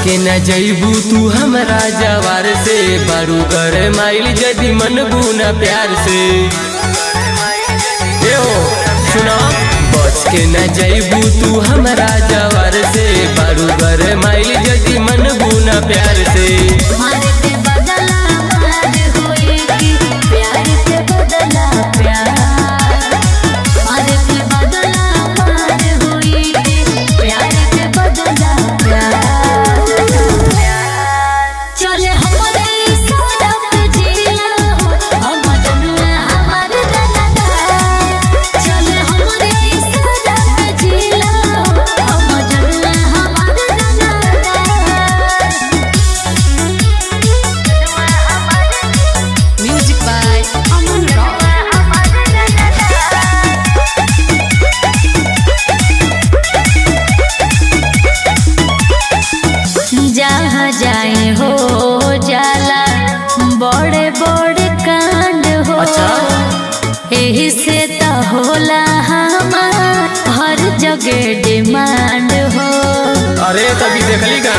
के न जईबू तू हमरा जवार से बारू कर माइल जदी मन बुना प्यार से ए ओ सुना बच के न जईबू तू हमरा जवार से बारू कर माइल जदी मन बुना प्यार से मारे के बदला मार होई कि प्यार के बदला प्यार मारे के बदला मार होई कि प्यार के बदला प्यार चले हमरे सड़क जिया हम जनुआ हमार दादा चले हमरे सड़क जिया हम जनुआ हमार दादा Music by Aman Rock. जहाँ जाए हो जाला बड़े बड़े कांड हो अच्छा। एही से तो होला हमार हर जगह डिमांड हो अरे तभी देखली का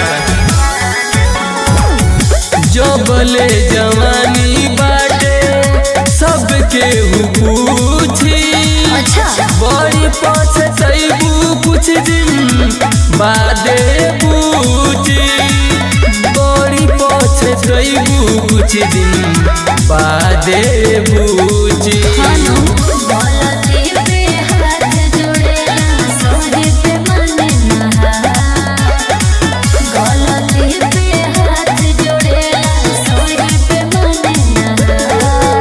जो बोले जवानी बाटे सबके हु पूछी अच्छा बड़ी पछतैबू कुछ दिन बादे पूछी बड़ी पछतैबू कुछ दिन बादे पूछी खानो गलती पे हाथ जोड़ेला सोहे पे मन नहा गलती पे हाथ जोड़ेला सोहे पे मन नहा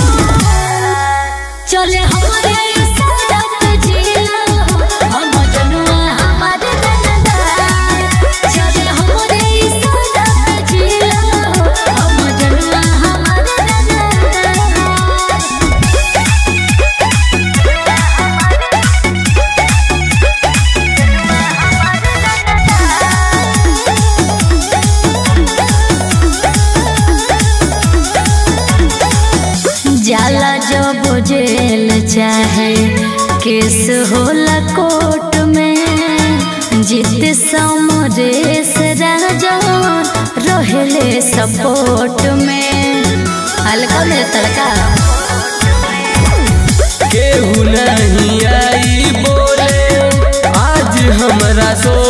चले हमरे सड़क जिला हम जनुआ हमार दादा चले हमरे सड़क जिला हम जनुआ हमार दादा जाला जब जेल चाहे केस होला कोर्ट में जित समरेश राजा रहले सपोर्ट में हल्का में तड़का केहू नहीं आई बोले आज हमरा सो